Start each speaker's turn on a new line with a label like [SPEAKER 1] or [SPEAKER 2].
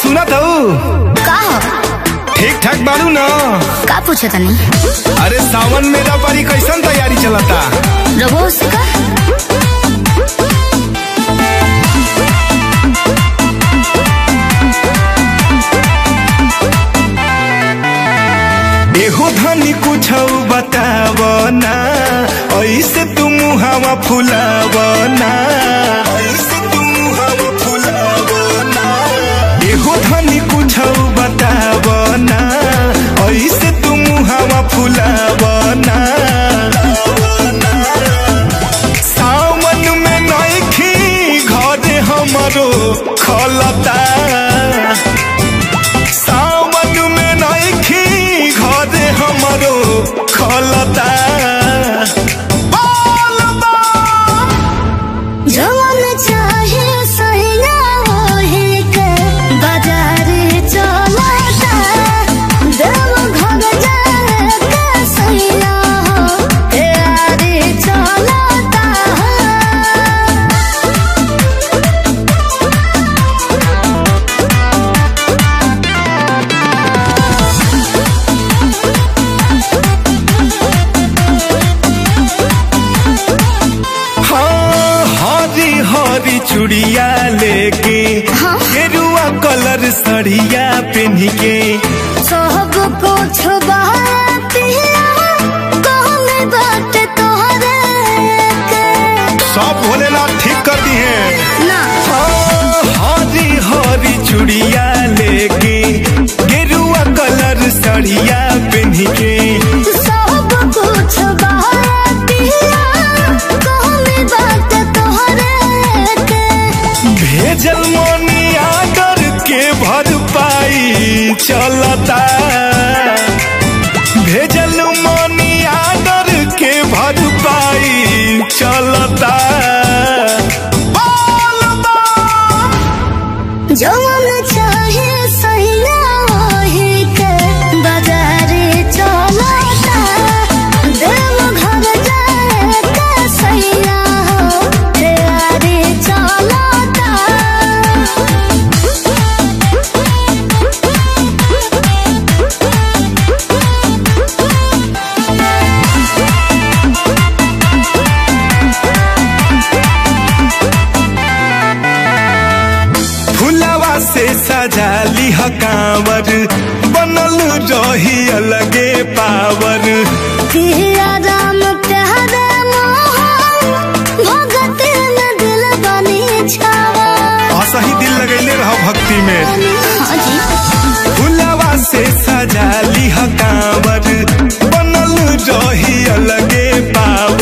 [SPEAKER 1] सुनत हूँ
[SPEAKER 2] का हो
[SPEAKER 1] ठीक ठाक बारू न
[SPEAKER 2] का पूछे तनी
[SPEAKER 1] अरे सावन मेरा पारी कैसन तैयारी चलता
[SPEAKER 2] रघु से का
[SPEAKER 1] एहो धनी कुछ बताव ना ऐसे तू मुहावा फुलाव ना ऐसे तू मुहावा फुलाव ना एहो धनी कुछ बताव ना ऐसे तू मुहावा फुलाव ना सावन में नइखी घरे हमरो खलता सावन में नइखी घरे हमरो खलता बोल बम।
[SPEAKER 2] जवन चाहे सैया होहे के बाजार चलता देव घर जाए के सैया हो यारे चलता
[SPEAKER 1] हाँ हरी हरी चूड़िया लेके
[SPEAKER 2] हाँ।
[SPEAKER 1] गेरुआ कलर सड़िया पहन के
[SPEAKER 2] सब कुछ बातिया कहले बात तोहरे के
[SPEAKER 1] सब भोलेनाथ ठीक कर दी है
[SPEAKER 2] ना
[SPEAKER 1] हाँ, हरी हरी चूड़िया लेके गेरुआ कलर सड़िया पहन के
[SPEAKER 2] सब कुछ बातिया कहले बात तोहरे के
[SPEAKER 1] भेजल मनी आदर के भरपाई चलता भेजल मनी आदर के भरपाई चलता बोल बम।
[SPEAKER 2] जवन चाहे सैया होहे के बाजार चलता देव घर जाए के सैया हो यारे चलता
[SPEAKER 1] फुलवा से सजा लिह कांवर बनल रही अलगे पावर
[SPEAKER 2] पिया राम प्यारे मोहन भगत न दिल बनी छावा
[SPEAKER 1] असही दिल लगैले रह भक्ति में
[SPEAKER 2] हाँ जी
[SPEAKER 1] फुलवा से सजा लिह कांवर बनल रही अलगे पावर